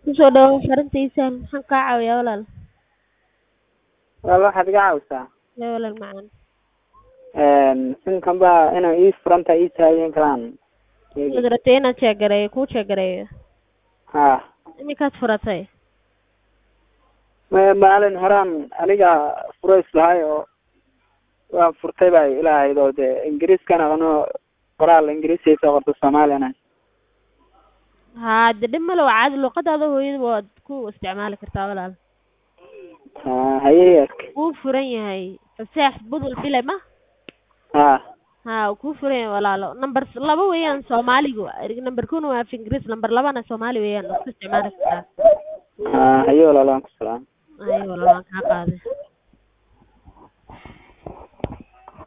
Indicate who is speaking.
Speaker 1: Kusoo dhawaad xaruntiisaan maxaan kaa caawinayaa walaal?
Speaker 2: Walaal waxaad iga caawisaa
Speaker 1: Yaa walaal macaan.
Speaker 2: sinkan baa inay ii furan tahay ii tahay in kalaan
Speaker 1: Waad rabtay inaan jeegareeyo kuu jeegareeyo.
Speaker 2: ha
Speaker 1: Iminkaad furatay.
Speaker 2: ma- maalin horaan aniga furays lahay oo waan furtay baa ilaahayd oo dee ingiriiskan aqno qoraal ingiriisi soo qorto soomaaliyana
Speaker 1: Haa de dhib male waa caadi luqadaada hooyada waad ku isticmaali kartaa walaal.
Speaker 2: ha haye ark
Speaker 1: Wuu furan yahay fasax budul bile ma?
Speaker 2: ha
Speaker 1: Haa wuu kuu furan yahay walaalo. Number laba weeyaan Soomaaligu. Number kuna waa af Ingiriis, number labana Soomaali weeyaan. Waad ku isticmaali kartaa.
Speaker 2: ha haye walaal waan ku salaam
Speaker 1: Ay walaal waan kaa qaaday.